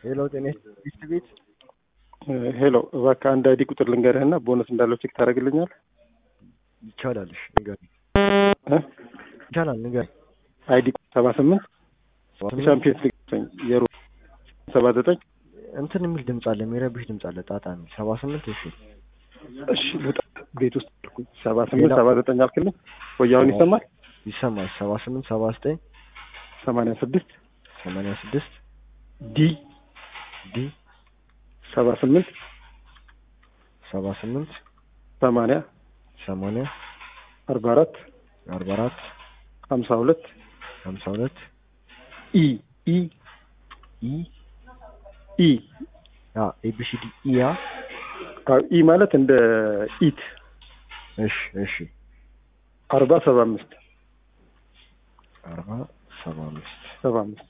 ሄሎ ጤና ጊፍት ቤት ሄሎ እባክህ አንድ አይዲ ቁጥር ልንገርህና ቦነስ እንዳለው ቼክ ታደርግልኛል? ይቻላል። እሺ ንገረኝ። እ? ይቻላል ንገረኝ። አይዲ ሰባ ስምንት ሻምፒየንስ ሊግ የሮ ሰባ ዘጠኝ እንትን የሚል ድምፅ አለ፣ የሚረብሽ ድምፅ አለ። ጣጣ የሚል ሰባ ስምንት እሺ እሺ ልውጣ ቤት ውስጥ አልኩኝ። ሰባ ስምንት ሰባ ዘጠኝ አልክልኝ ወይ አሁን ይሰማል? ይሰማል። ሰባ ስምንት ሰባ ዘጠኝ ሰማንያ ስድስት ሰማንያ ስድስት ዲ ዲ ሰባ ስምንት ሰባ ስምንት ሰማንያ ሰማንያ አርባ አራት አርባ አራት ሀምሳ ሁለት ሀምሳ ሁለት ኢ ኢ ኢ ኢ ኤቢሲዲ ኢያ አዎ፣ ኢ ማለት እንደ ኢት እሺ እሺ አርባ ሰባ አምስት አርባ ሰባ አምስት ሰባ አምስት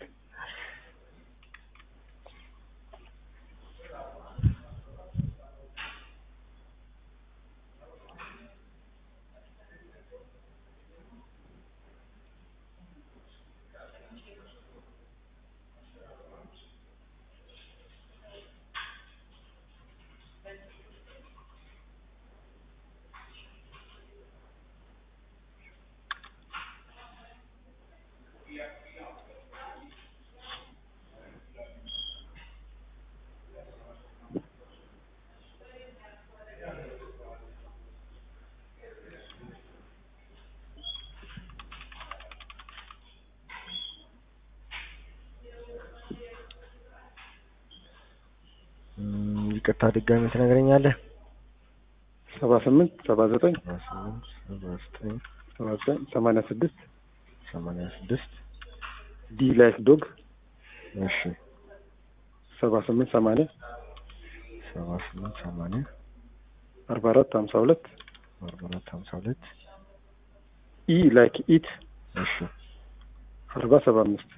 እም፣ ይቅርታ ድጋሚ ትነግረኛለህ? ሰባ ስምንት ሰባ ዘጠኝ ሰባ ስምንት ሰባ ዘጠኝ ሰባ ዘጠኝ ሰማንያ ስድስት ሰማንያ ስድስት ዲ ላይክ ዶግ እሺ ሰባ ስምንት ሰማንያ ሰባ ስምንት ሰማንያ አርባ አራት ሀምሳ ሁለት አርባ አራት ሀምሳ ሁለት ኢ ላይክ ኢት እሺ አርባ ሰባ አምስት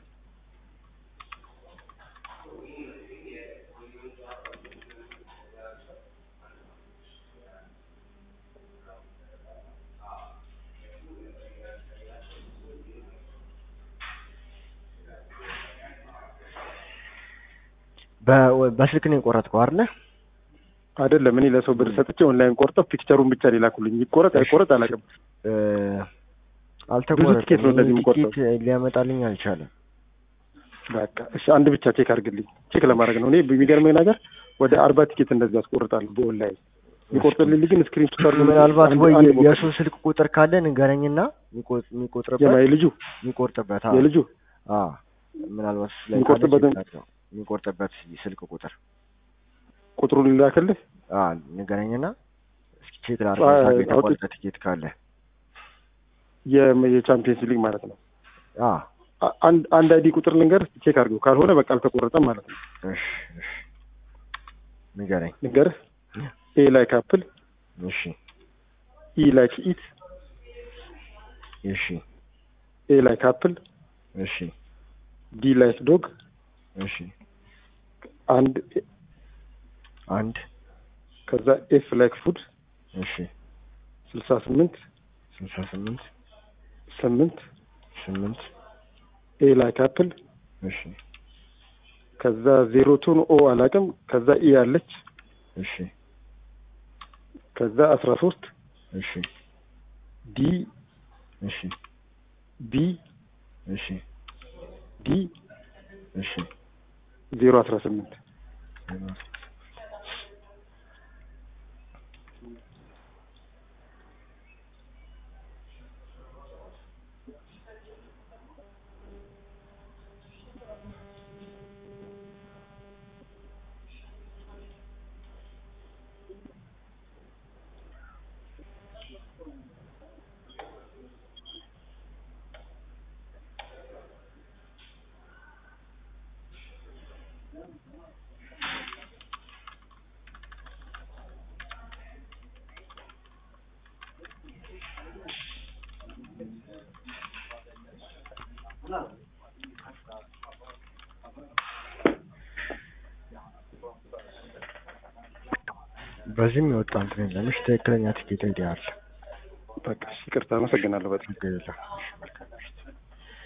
በ- በስልክ ነው የቆረጥከው አይደለ? አይደለም እኔ ለሰው ብር ሰጥቼ ኦንላይን ቆርጠው ፒክቸሩን ብቻ ሊላኩልኝ ይቆረጥ አይቆረጥ አላውቅም። እ፣ አልተቆረጠም። ትኬት ነው እንደዚህ ይሄ የምቆርጠው። ቲኬት ሊያመጣልኝ አልቻለም። በቃ እሺ አንድ ብቻ ቼክ አድርግልኝ። ቼክ ለማድረግ ነው። እኔ የሚገርመኝ ነገር ወደ አርባ ቲኬት እንደዚህ አስቆርጣለሁ በኦንላይን የሚቆርጥልኝ ግን ስክሪን ሹት አድርጎ ምናልባት አንድ- ወይ አንድ ሞክር። የእሱ ስልክ ቁጥር ካለ ንገረኝና የሚቆ- የሚቆጥርበት የማ የልጁ የሚቆርጥበት አዎ። የልጁ አዎ ምናልባት እሱ ላይ ካለ የሚቆርጥበትን- ቼክ አድርገው። የሚቆርጥበት ስልክ ቁጥር ቁጥሩን ልላክልህ። አዎ ንገረኝና እስኪ ቼክ አዎ፣ ላድርግ የተቆረጠ አውጥቼ- ቲኬት ካለ የ- የቻምፒየንስ ሊግ ማለት ነው። አዎ አ- አንድ አንድ አይዲ ቁጥር ልንገር ቼክ አድርገው። ካልሆነ በቃ አልተቆረጠም ማለት ነው። እሺ እሺ ንገረኝ ልንገርህ ኤ ላይክ አፕል፣ እሺ ኢ ላይክ ኢት፣ እሺ ኤ ላይክ አፕል፣ እሺ ዲ ላይክ ዶግ፣ እሺ አንድ አንድ ከዛ ኤፍ ላይክ ፉድ እሺ ስልሳ ስምንት ስልሳ ስምንት ስምንት ስምንት ኤ ላይክ አፕል እሺ ከዛ ዜሮ ቱን ኦ አላውቅም። ከዛ ኢ አለች እሺ ከዛ አስራ ሶስት እሺ ዲ እሺ ቢ እሺ ዲ እሺ ዜሮ አስራ ስምንት በዚህም የወጣ እንትን የለም። እሺ ትክክለኛ ቲኬት አይዲ አለ። በቃ እሺ፣ ይቅርታ አመሰግናለሁ በጣም ችግር የለም። እሺ መልካም